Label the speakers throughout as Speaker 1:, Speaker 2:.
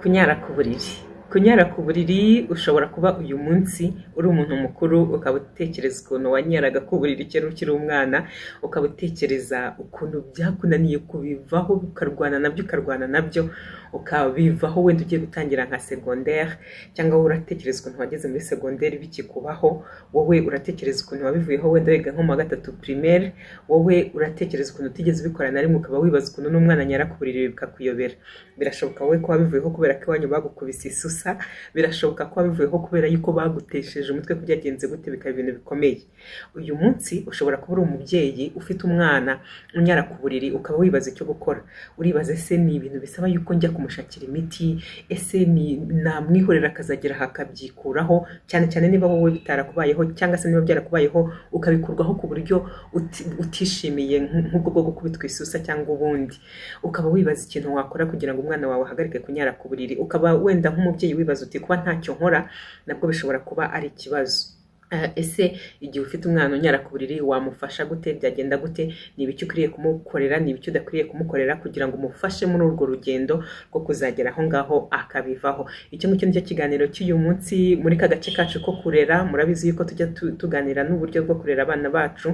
Speaker 1: Kunyara ku buriri. Kunyara ku buriri ushobora kuba uyu munsi uri umuntu mukuru ukaba utekereza ukuntu wanyaraga ku buriri kera ukiri umwana, ukaba utekereza ukuntu byakunaniye kubivaho ukarwana nabyo ukarwana nabyo ukabivaho wenda ugiye gutangira nka segonderi cyangwa wowe uratekereza ukuntu wageze muri segonderi bikikubaho, wowe uratekereza ukuntu wabivuyeho wenda wiga nko mu wa gatatu primaire, wowe uratekereza ukuntu utigeze ubikora na rimwe ukaba wibaza ukuntu n'umwana anyara ku buriri bikakuyobera. Birashoboka wowe ko wabivuyeho kubera ko iwanyu bagukubise isusa, birashoboka ko wabivuyeho kubera yuko bagutesheje umutwe ko byagenze gute bikaba ibintu bikomeye. Uyu munsi ushobora kuba uri umubyeyi ufite umwana unyara ku buriri ukaba wibaza icyo gukora. Uribaza ese ni ibintu bisaba yuko njya kumushakira imiti, ese ni namwihorera akazagera aha akabyikuraho cyane cyane niba wowe bitarakubayeho cyangwa se niba byarakubayeho ukabikurwaho ku buryo uti- utishimiye nk- nk'ubwo bwo gukubitwa isusa cyangwa ubundi. Ukaba wibaza ikintu wakora kugira ngo umwana wawe ahagarike kunyara ku buriri. Ukaba wenda nk'umubyeyi wibaza uti kuba ntacyo nkora nabwo bishobora kuba ari ikibazo. Eh, ese igihe ufite umwana unyara ku buriri wamufasha gute byagenda gute ni ibiki ukwiriye kumukorera ni ibiki udakwiriye kumukorera kugira ngo umufashe muri urwo rugendo rwo kuzagera aho ngaho akabivaho icyo ngicyo nicyo kiganiro cy'uyu munsi muri ka gace kacu ko kurera murabizi yuko tujya tu- tuganira n'uburyo bwo kurera abana bacu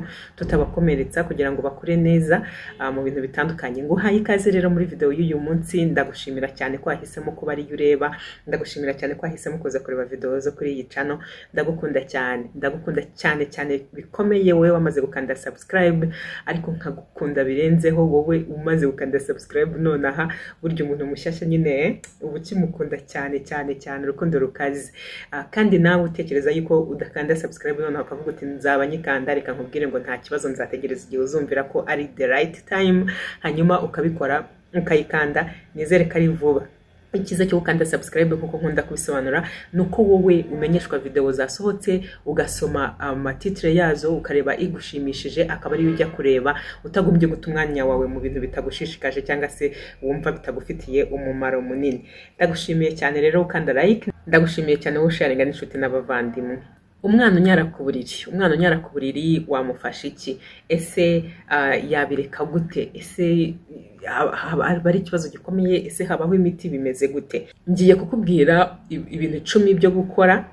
Speaker 1: tutabakomeretsa kugira ngo bakure neza ah, mu bintu bitandukanye nguhaye ikaze rero muri videwo y'uyu munsi ndagushimira cyane ko wahisemo kuba ariyo ureba ndagushimira cyane ko wahisemo kuza kureba videwo zo kuri iyi cano ndagukunda cyane ndagukunda cyane cyane bikomeye wowe wamaze gukanda subscribe ariko nkagukunda birenzeho wowe umaze gukanda subscribe nonaha burya umuntu mushyashya nyine eh, uba ukimukunda cyane cyane cyane urukundo rukaze Ah, kandi nawe utekereza yuko udakanda subscribe nonaha ukavuga uti nzaba nyikanda reka nkubwire ngo nta kibazo nzategereza igihe uzumvira ko ari the right time hanyuma ukabikora ukayikanda nizere ko ari vuba icyiza cyo gukanda subscribe nk'uko nkunda kubisobanura ni uko wowe umenyeshwa videwo zasohotse ugasoma amatitire yazo ukareba igushimishije akaba ariyo ujya kureba utagombye guta umwanya wawe mu bintu bitagushishikaje cyangwa se wumva bitagufitiye umumaro munini ndagushimiye cyane rero ukanda like ndagushimiye cyane wowe usharinga n'inshuti n'abavandimwe umwana unyara ku buriri umwana unyara ku buriri wamufasha iki ese ah, yabireka gute ese haba haba ari ikibazo gikomeye ese habaho imiti bimeze gute ngiye kukubwira i- ibintu icumi byo gukora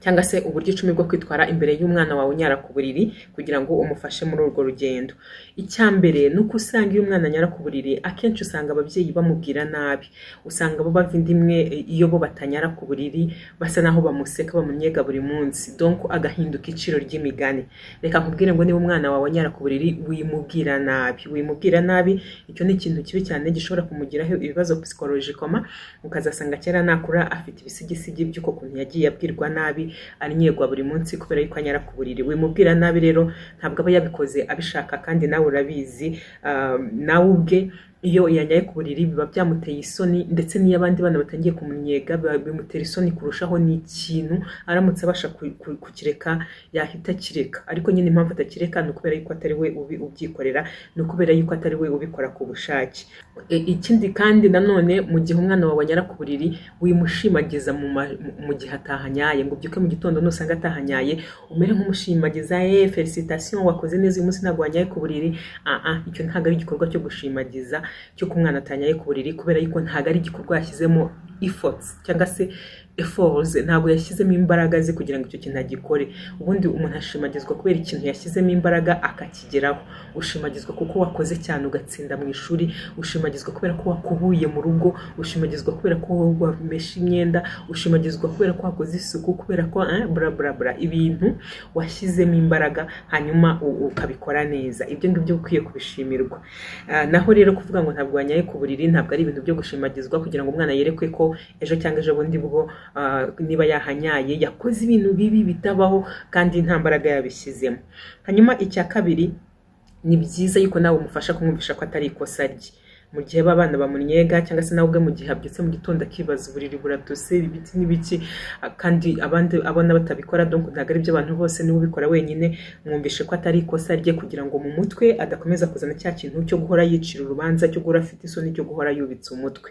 Speaker 1: cyangwa se uburyo icumi bwo kwitwara imbere y'umwana wawe unyara ku buriri kugira ngo umufashe muri urwo rugendo icya mbere ni uko usanga iyo umwana anyara ku buriri akenshi usanga ababyeyi bamubwira nabi usanga bo bava inda imwe e, iyo bo batanyara ku buriri basa naho bamuseka bamunnyega buri munsi donko agahinduka iciro ry'imigani reka nkubwire ngo niba umwana wawe anyara ku buriri wimubwira nabi wimubwira nabi icyo ni ikintu kibi cyane gishobora kumugiraho ibibazo psikolojikoma ukazasanga kera nakura afite ibisigisigi by'uko kuntu yagiye abwirwa nabi anyegwa buri munsi kubera yuko anyara ku buriri wimubwira nabi rero ntabwo aba yabikoze abishaka kandi nawe urabizi ah, nawe ubwe iyo yanyaye ku buriri biba byamuteye isoni ndetse n'iyo abandi bana batangiye kumunnyega biba- bimutera isoni kurushaho ni ikintu aramutse abasha ku- ku- kukireka yahita akireka ariko nyine impamvu atakireka ni ukubera yuko atari we ubi- ubyikorera ni ukubera yuko atari we ubikora ku bushake E- ikindi kandi nanone mu gihe umwana wawe anyara ku buriri wimushimagiza mu ma- mu- mu gihe atahanyaye ngo ubyuke mu gitondo nusanga atahanyaye umere nk'umushimagiza ye felicitation wakoze neza uyu munsi ntabwo wanyaye ku buriri ah ah icyo ntabwo ari igikorwa cyo gushimagiza cy'uko umwana atanyaye ku buriri kubera yuko ntabwo ari igikorwa yashyizemo efforts cyangwa se efforts ntabwo yashyizemo imbaraga ze kugira ngo icyo kintu agikore ubundi umuntu ashimagizwa kubera ikintu yashyizemo imbaraga akakigeraho ushimagizwa kuko wakoze cyane ugatsinda mu ishuri ushimagizwa kubera ko wakubuye mu rugo ushimagizwa kubera ko wameshe imyenda ushimagizwa kubera ko wakoze isuku kubera ko eh, bla bla bla ibintu washyizemo imbaraga hanyuma u- ukabikora neza ibyo ngibyo ukwiye kubishimirwa Ah, naho rero kuvuga ngo ntabwo wanyaye ku buriri ntabwo ari ibintu byo gushimagizwa kugira ngo umwana yerekwe ko ejo cyangwa ejo bundi bwo ah, niba yahanyaye yakoze ibintu bibi bitabaho kandi nta mbaraga yabishyizemo hanyuma icya kabiri ni byiza yuko nawe umufasha kumwumvisha ko atari ikosa rye mu gihe abana bamunyega cyangwa se nawe ubwe mu gihe abyutse mu gitondo akibaza uburiri buratose ibiti n'ibiki ah, kandi abandi abona batabikora donc ntabwo ari by'abantu bose niwe ubikora wenyine mwumvishe ko atari ikosa rye kugira ngo mu mutwe adakomeza kuzana cya kintu cyo guhora yicira urubanza cyo guhora afite isoni cyo guhora yubitse umutwe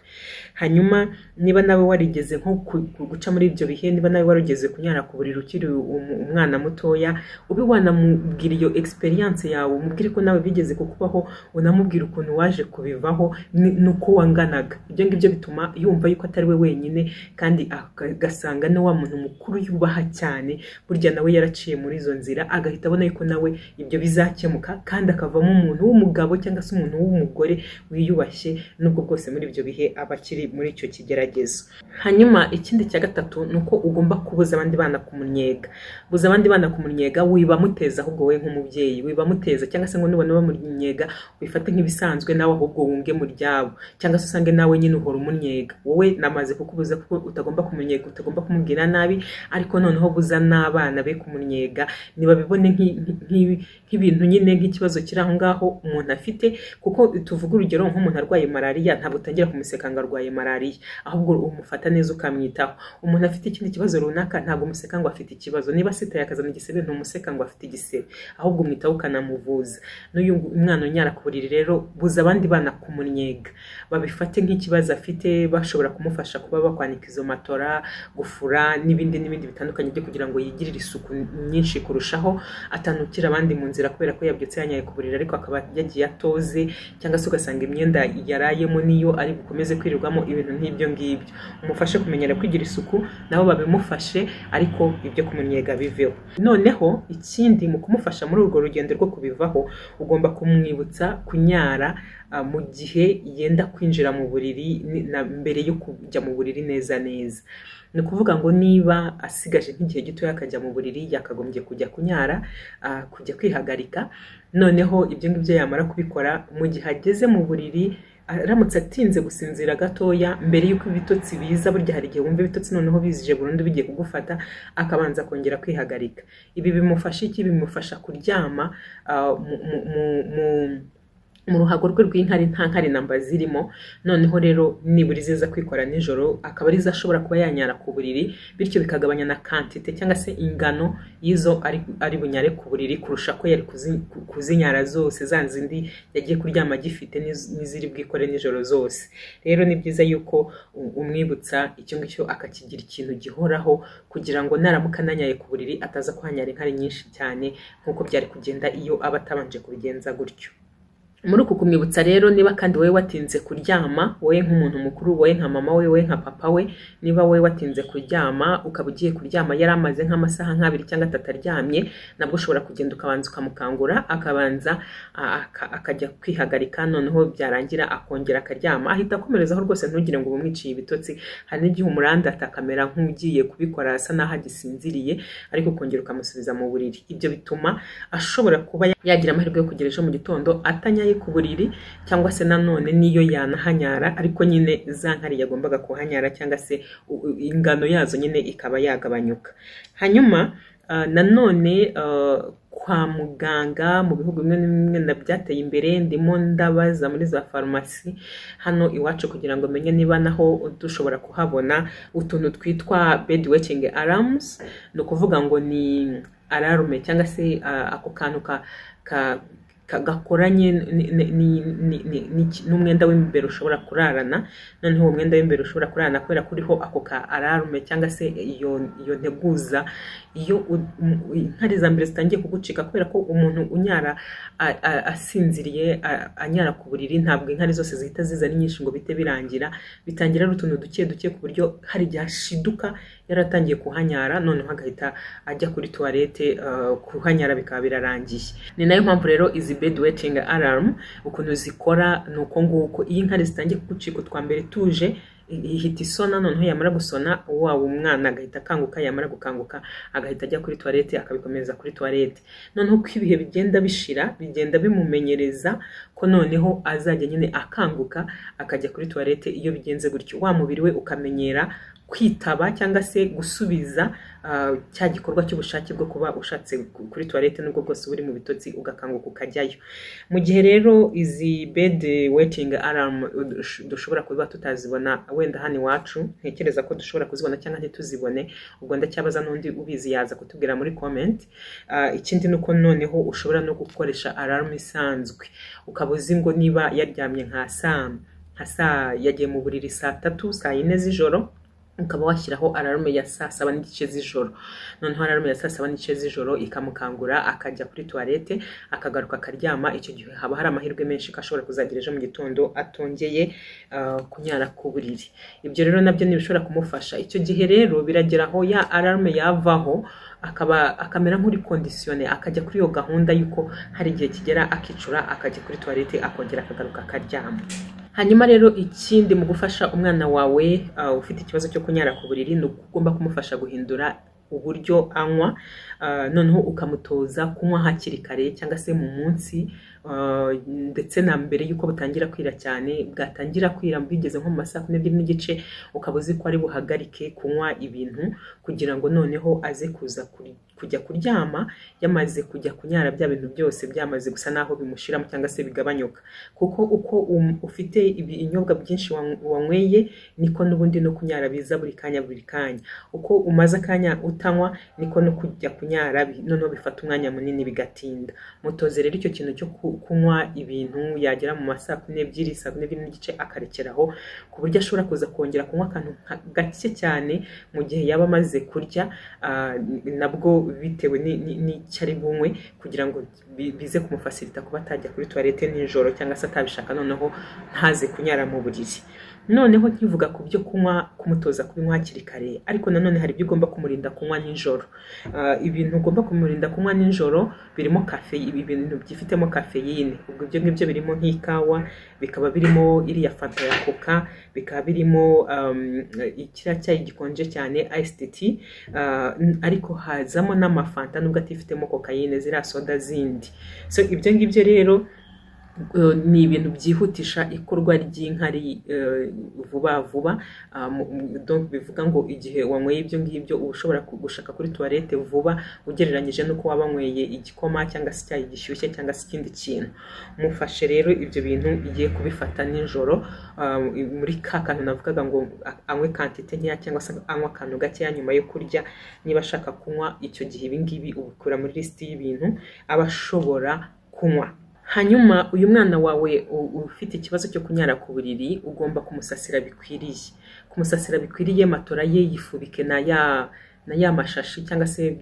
Speaker 1: hanyuma niba nawe warigeze nko ku- ku- guca muri ibyo bihe niba nawe warigeze kunyara ku buriri ukiri um- umwana mutoya ube wanamubwira iyo experience yawe umubwire ko nawe bigeze kukubaho unamubwira ukuntu waje kubivaho ni- nuko wanganaga ibyo ngibyo bituma yumva yuko atari we wenyine kandi aga- agasanga na wa muntu mukuru yubaha cyane burya nawe yaraciye muri izo nzira agahita abona yuko nawe ibyo bizakemuka kandi akavamo umuntu w'umugabo cyangwa se umuntu w'umugore wiyubashye nubwo bwose muri ibyo bihe aba akiri muri icyo kigeragezo hanyuma ikindi cya gatatu ni uko ugomba kubuza abandi bana kumunnyega buza abandi bana kumunnyega wibamuteza ahubwo wowe nk'umubyeyi wibamuteza cyangwa se ngo nubona bamunnyega wifate nk'ibisanzwe nawe ahubwo wunge mu ryabo cyangwa se usange nawe nyine uhora umunnyega wowe namaze kukubuza kuko utagomba kumunnyega utagomba kumubwira nabi ariko noneho buza n'abana be kumunnyega ntibabibone nk'i- nk'i- nk'ibintu nyine nk'ikibazo kiri aho ngaho umuntu afite kuko tuvuga urugero nk'umuntu arwaye malariya ntabwo utangira kumuseka ngo arwaye malariya ahubwo umufata neza ukamwitaho umuntu afite ikindi kibazo runaka ntabwo umuseka ngo afite ikibazo niba sita yakazana igisebe ntumuseka ngo afite igisebe ahubwo umwitaho ukanamuvuza n'uyu ngu- umwana unyara ku buriri rero buza abandi bana kumunnyega babifate nk'ikibazo afite bashobora kumufasha kuba bakwanika izo matora gufura n'ibindi n'ibindi bitandukanye byo kugira ngo yigirire isuku nyinshi kurushaho atanukira abandi mu nzira kubera ko yabyutse yanyaye ku buriri ariko akaba yagiye atoze cyangwa se ugasanga imyenda yarayemo niyo ari bukomeze kwirirwamo ibintu nk'ibyo ngibyo umufashe kumenyera kwigira isuku nabo babimufashe ariko ibyo kumunnyega biveho noneho ikindi mu kumufasha muri urwo rugendo rwo kubivaho ugomba kumwibutsa kunyara ah, mu gihe yenda kwinjira mu buriri ni- na mbere yo kujya mu buriri neza neza ni ukuvuga ngo niba asigaje nk'igihe gito akajya mu buriri yakagombye kujya kunyara ah, kujya kwihagarika noneho ibyo ngibyo yamara kubikora mu gihe ageze mu buriri aramutse atinze gusinzira gatoya mbere y'uko ibitotsi biza burya hari igihe wumva ibitotsi noneho bizije burundu bigiye kugufata akabanza kongera kwihagarika ibi bimufasha iki bimufasha kuryama ah, mu- mu- mu- mu- mu ruhago rwe rw'inkari nta nkari namba zirimo noneho rero nibura iziza kwikora nijoro akaba arizo ashobora kuba yanyara ku buriri bityo bikagabanya na kantite cyangwa se ingano y'izo ari, ari bunyare ku buriri kurusha ko yari kuzi- ku- kuzinyara zose za zindi yagiye kuryama agifite n'iz- n'iziri bwikore nijoro zose rero ni byiza yuko u- umwibutsa icyo ngicyo akakigira ikintu gihoraho kugira ngo naramuka ananyaye ku buriri ataza kuhanyara inkari nyinshi cyane nk'uko byari kugenda iyo aba atabanje kubigenza gutyo muri uku kumwibutsa rero niba kandi wowe watinze kuryama wowe nk'umuntu mukuru wowe nka mama we wowe nka papa we niba wowe watinze kuryama ukaba ugiye kuryama yari amaze nk'amasaha nk'abiri cyangwa atatu aryamye nabwo ushobora kugenda ukabanza ukamukangura akabanza a- aka- akajya kwihagarika noneho byarangira akongera akaryama ahita akomerezaho rwose ntugire ngo bumwiciye ibitotsi hari n'igihe umurandata akamera nk'ugiye kubikora asa n'aho agisinziriye ariko ukongera ukamusubiza mu buriri ibyo bituma ashobora kuba yagira amahirwe yo kugera ejo mu gitondo atanyaye ku buriri cyangwa se nanone niyo yanahanyara ariko nyine za nkari yagombaga kuhanyara cyangwa se u- u- ingano yazo nyine ikaba yagabanyuka hanyuma ah, nanone ah, kwa muganga mu bihugu bimwe na bimwe na byateye imbere ndimo ndabaza muri za farumasi hano iwacu kugira ngo menye niba naho dushobora kuhabona utuntu twitwa bed waiting alarms ni ukuvuga ngo ni alarme cyangwa se ah, ako kantu ka ka- ka- gakoranye ni- ni- ni- ni- ni- ni- n'umwenda w'imbere ushobora kurarana noneho uwo mwenda w'imbere ushobora kurarana kubera ko uriho ako ka ararume cyangwa se iyo iyo nteguza iyo u- um- inkari za mbere zitangiye kugucika kubera ko umuntu unyara a- a- asinziriye a- anyara ku buriri ntabwo inkari zose zihita ziza ari nyinshi ngo bite birangira bitangira ari utuntu duke duke ku buryo hari igihe ashiduka yaratangiye kuhanyara noneho agahita ajya kuri tuwarete uh, kuhanyara bikaba birarangiye ni nayo mpamvu rero izi bed waiting alarm ukuntu zikora ni uko nguko iyo inkari zitangiye kugucika utwa mbere tuje i- ihita isona noneho yamara gusona waba umwana agahita akanguka yamara gukanguka agahita ajya kuri tuwarete akabikomeza kuri tuwarete noneho uko ibihe bigenda bishira bigenda bimumenyereza ko noneho azajya nyine akanguka akajya kuri tuwarete iyo bigenze gutyo wa mubiri we ukamenyera kwitaba cyangwa se gusubiza ah, cya gikorwa cy'ubushake bwo kuba ushatse ku- kuri tuwarete n'ubwo bwose uba uri mu bitotsi ugakanguka ukajyayo mu gihe rero izi bed waiting alarm dush- dushobora kuba tutazibona wenda hano iwacu ntekereza ko dushobora kuzibona cyangwa ntituzibone ubwo ndacyabaza n'undi ubizi yaza kutubwira muri comment Ah, ikindi ni uko noneho ushobora no gukoresha alarm isanzwe ukaba uzi ngo niba yaryamye nka saa nka saa yagiye mu buriri saa tatu saa yine z'ijoro ukaba washyiraho ararume ya saa saba n'igice z'ijoro noneho ararume ya saa saba n'igice z'ijoro ikamukangura akajya kuri tuwarete akagaruka akaryama icyo gihe haba hari amahirwe menshi ko ashobora kuzagira ejo mu gitondo atongeye ah, kunyara ku buriri ibyo rero nabyo ni ibishobora kumufasha icyo gihe rero biragera aho ya ararume yavaho akaba akamera nk'uri kondisiyone akajya kuri iyo gahunda y'uko hari igihe kigera akicura akajya kuri tuwarete akongera akagaruka akaryama hanyuma rero ikindi mu gufasha umwana wawe uh, ufite ikibazo cyo kunyara ku buriri ni uko ugomba kumufasha guhindura uburyo anywa uh, noneho ukamutoza kunywa hakiri kare cyangwa se mu munsi uh, ndetse na mbere y'uko butangira kwira cyane bwatangira kwira bwigeze nko mu ma saa kumi n'ebyiri n'igice ukaba uzi ko ari buhagarike kunywa ibintu kugira ngo noneho aze kuza kuri- kujya kuryama yamaze kujya kunyara bya bintu byose byamaze gusa naho bimushiramo cyangwa se bigabanyuka kuko uko um- ufite ibinyobwa byinshi wan- wanyweye niko n'ubundi no kunyara biza buri kanya buri kanya uko umaze akanya utanywa niko no kujya kunyara bi- noneho bifata umwanya munini bigatinda mutoze rero icyo kintu cyo ku- kunywa ibintu yagera mu ma saa kumi n'ebyiri saa kumi n'ebyiri n'igice akarekeraho ku buryo ashobora kuza kongera kunywa akantu nka- gake cyane mu gihe yaba amaze kurya ah, nabwo bitewe ni- ni- n'icyo ari bunywe kugira ngo bi- bize kumufasirita kuba atajya kuri tuwarete nijoro cyangwa se atabishaka noneho ntaze kunyara mu buriri noneho nkivuga ku byo kunywa kumutoza kubinywa hakiri kare ariko nanone hari ibyo ugomba kumurinda kunywa nijoro Ah, ibintu ugomba kumurinda kunywa nijoro birimo kafe ibi bintu byifitemo kafeyine ubwo ibyo ngibyo birimo nk'ikawa bikaba birimo iriya fanta ya koka bikaba birimo um, ikiriya cyayi gikonje cyane iced tea Ah, n- ariko hazamo n'amafanta nubwo atifitemo kokayine ziriya soda zindi so ibyo ngibyo rero eh, ni ibintu byihutisha ikorwa ry'inkari eh, vuba vuba Ah, mu- mu- donc bivuga ngo igihe wanyweye ibyo ngibyo uba ushobora ku- gushaka kuri tuwarete vuba ugereranyije n'uko waba wanyweye igikoma cyangwa se icyayi gishyushye cyangwa se ikindi kintu mufashe rero ibyo bintu igiye kubifata nijoro ah, muri ka kantu navugaga ngo a- anywe kantite nkeya cyangwa se anywe akantu gakeya nyuma yo kurya niba ashaka kunywa icyo gihe ibi ngibi ubikura muri lisiti y'ibintu aba ashobora kunywa hanyuma uyu mwana wawe u- ufite ikibazo cyo kunyara ku buriri ugomba kumusasira bikwiriye kumusasira bikwiriye matora ye yifubike na ya na ya mashashi cyangwa se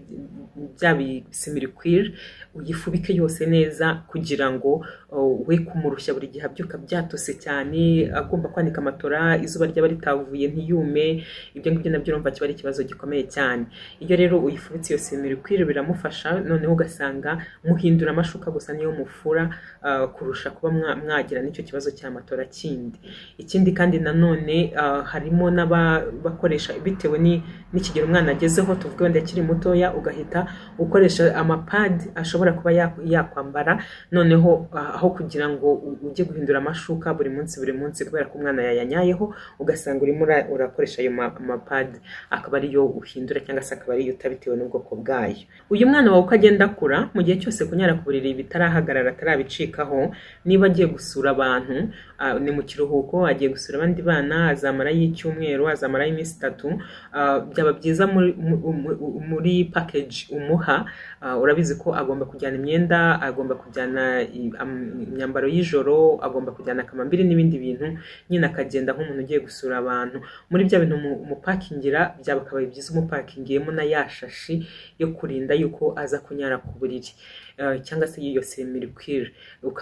Speaker 1: bya bisimirikwiri uyifubike yose neza kugira ngo uh, we kumurushya buri gihe abyuka byatose cyane agomba kwanika matora izuba ryaba ritavuye ntiyume ibyo ngibyo nabyo urumva kiba ari ikibazo gikomeye cyane iyo rero uyifubitse iyo simirikwiri biramufasha noneho ugasanga muhindura amashuka gusa niyo mufura uh, kurusha kuba mwa- mwagira n'icyo kibazo cya matora kindi ikindi kandi nanone ah, harimo n'abakoresha bitewe ni- n'ikigero umwana agezeho tuvuge wenda akiri mutoya ugahita ukoresha amapadi ashobora kuba ya- yakwambara noneho ah, aho kugira ngo u- ujye guhindura amashuka buri munsi buri munsi kubera ko umwana yayanyayeho ugasanga urimo ura- urakoresha ayo ma- amapadi akaba ariyo uhindura cyangwa se akaba ariyo utabitewe n'ubwoko bwayo uyu mwana wawe uko agenda akura mu gihe cyose kunyara ku buriri bitarahagarara atarabicikaho niba agiye gusura abantu ah, ni mu kiruhuko agiye gusura abandi bana azamarayo icyumweru azamarayo iminsi itatu ah, byaba byiza muri, mu- mu- muri package umuha ah, urabizi ko agomba kujyana imyenda agomba kujyana i- am- imyambaro y'ijoro agomba kujyana akamambiri n'ibindi bintu nyine akagenda nk'umuntu ugiye gusura abantu muri bya bintu mu- umupakingira byakabaye byiza umupakingiyemo na ya shashi yo kurinda yuko aza kunyara ku buriri eh, cyangwa se iyo semirikwiri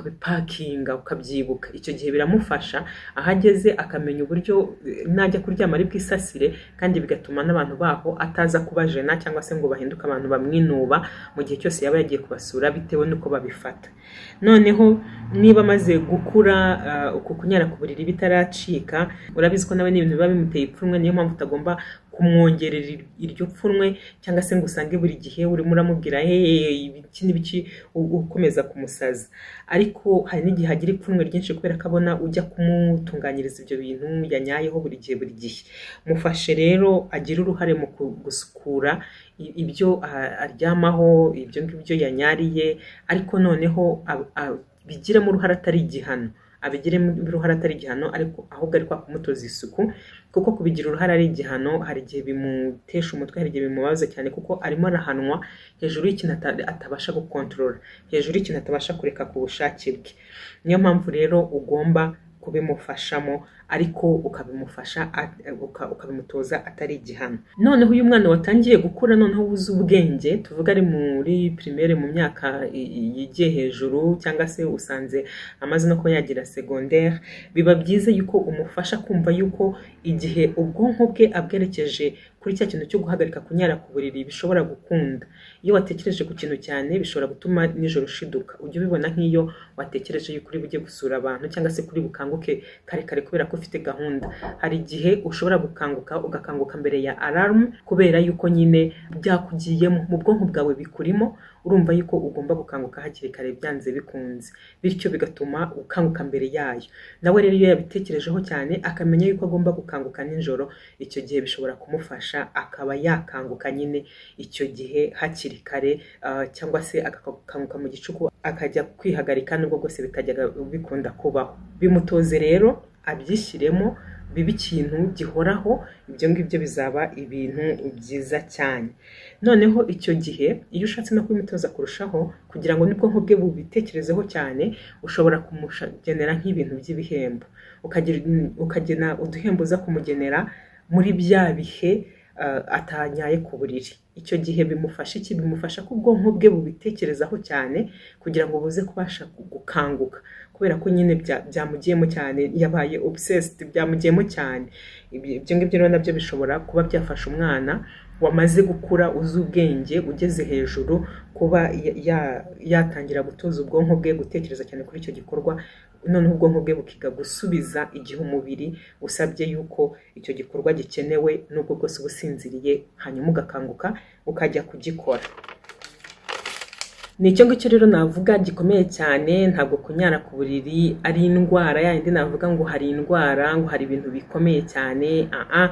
Speaker 1: ukabipakinga ukabyibuka icyo gihe biramufasha aho ageze akamenya uburyo eh, najya kuryama ari bwisasire kandi bigatuma n'abantu baho ataza kubajena cyangwa se ngo bahinduke abantu bamwinuba mu gihe cyose yaba yagiye kubasura bitewe n'uko babifata noneho niba amaze gukura ah, uku kunyara ku buriri bitaracika urabizi ko nawe n'ibintu biba bimuteye ipfunwe niyo mpamvu utagomba kumwongerera ir- iryo pfunwe cyangwa se ngo usange buri gihe urimo uramubwira hehe ibiki n'ibiki u- ukomeza kumusaza ariko hari n'igihe agira ipfunwe ryinshi kubera ko abona ujya kumutunganyiriza ibyo bintu yanyayeho buri gihe buri gihe mufashe rero agire uruhare mu ku- gusukura i- ibyo ah, aryamaho ibyo ngibyo yanyariye ariko noneho ab- abigiremo uruhare atari igihano abigiremo uruhare atari igihano ariko ahubwo ari kwa kumutoza isuku kuko kubigira uruhare ari igihano hari igihe bimutesha umutwe hari igihe bimubabaza cyane kuko arimo arahanwa hejuru y'ikintu ata- atabasha gukontorora hejuru y'ikintu atabasha kureka ku bushake bwe niyo mpamvu rero ugomba kubimufashamo ariko ukabimufasha at- uka- ukabimutoza atari igihano noneho uyu mwana watangiye gukura noneho wuzi ubwenge tuvuga ari muri primaire mu myaka i- i- yigiye hejuru cyangwa se usanze amaze no kuba yagira secondaire biba byiza yuko umufasha kumva yuko igihe ubwonko bwe abwerekeje kuri cya kintu cyo guhagarika kunyara ku buriri bishobora gukunda iyo watekereje ku kintu cyane bishobora gutuma nijoro ushiduka ujya ubibona nk'iyo watekereje yuko uri bujye gusura abantu cyangwa se kuri bukanguke kare kare kubera ko ufite gahunda hari igihe ushobora gukanguka ugakanguka mbere ya alarm kubera yuko nyine byakugiyemo mu bwonko bwawe bikurimo urumva yuko ugomba gukanguka hakiri kare byanze bikunze bityo bigatuma ukanguka mbere yayo nawe rero iyo yabitekerejeho cyane akamenya yuko agomba gukanguka nijoro icyo gihe bishobora kumufasha akaba yakanguka nyine icyo gihe hakiri kare ah, cyangwa se agakanguka mu gicuku akajya kwihagarika nubwo bwose bitajyaga bikunda kubaho bimutoze rero abyishyiremo bibe ikintu gihoraho ibyo ngibyo bizaba ibintu byiza cyane noneho icyo gihe iyo ushatse no kubimutoza kurushaho kugira ngo n'ubwonko bwe bubitekerezeho cyane ushobora kumugenera nk'ibintu by'ibihembo ukagira- ukagena uduhembo uza kumugenera muri bya bihe ah, atanyaye ku buriri icyo gihe bimufasha iki bimufasha ko ubwonko bwe bubitekerezaho cyane kugira ngo buze kubasha gukanguka kubera ko nyine bya- byamugiyemo cyane yabaye obsessed byamugiyemo cyane Ibi- ibyo ngibyo rero nabyo bishobora kuba byafasha umwana wamaze gukura uzi ubwenge ugeze hejuru kuba ya- ya- yatangira gutoza ubwonko bwe gutekereza cyane kuri icyo gikorwa noneho ubwonko bwe bukiga gusubiza igihe umubiri usabye yuko icyo gikorwa gikenewe nubwo bwose uba usinziriye hanyuma ugakanguka ukajya kugikora ni icyo ngicyo rero navuga gikomeye cyane ntabwo kunyara ku buriri ari indwara yayindi navuga ngo hari indwara ngo hari ibintu bikomeye cyane aha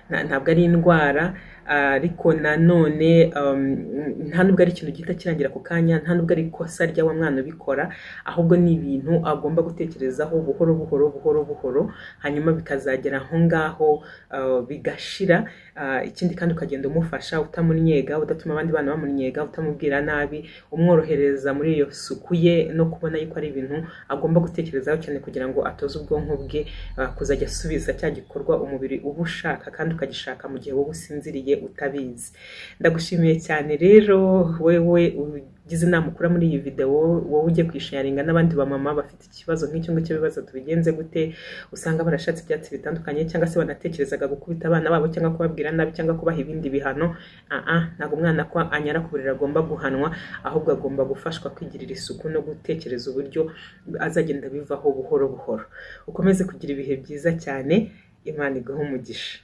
Speaker 1: nta- ntabwo ari indwara ariko nanone um, nta nubwo ari ikintu gihita kirangira ako kanya nta nubwo ari ikosa rya wa mwana ubikora ahubwo ni ibintu agomba gutekerezaho buhoro buhoro buhoro buhoro hanyuma bikazagera aho ngaho uh, bigashira Ah, ikindi kandi ukagenda umufasha utamunnyega udatuma abandi bana bamunnyega utamubwira nabi umworohereza muri iyo suku ye no kubona yuko ari ibintu agomba gutekerezaho cyane kugira ngo atoze ubwonko bwe ah, kuzajya asubiza cya gikorwa umubiri uba ushaka kandi ukagishaka mu gihe wowe usinziriye utabizi ndagushimiye cyane rero wewe ugize inama ukura muri iyi videwo wowe ujye kwisharinga n'abandi bamama bafite ikibazo nk'icyo ngicyo bibaza tubigenze gute usanga barashatse ibyatsi bitandukanye cyangwa se banatekerezaga gukubita abana babo cyangwa kubabwira nabi cyangwa kubaha ibindi bihano aha ntabwo umwana ko anyara ku buriri agomba guhanwa ahubwo agomba gufashwa kwigirira isuku no gutekereza uburyo azagenda bivaho buhoro buhoro ukomeze kugira ibihe byiza cyane imana iguhe umugisha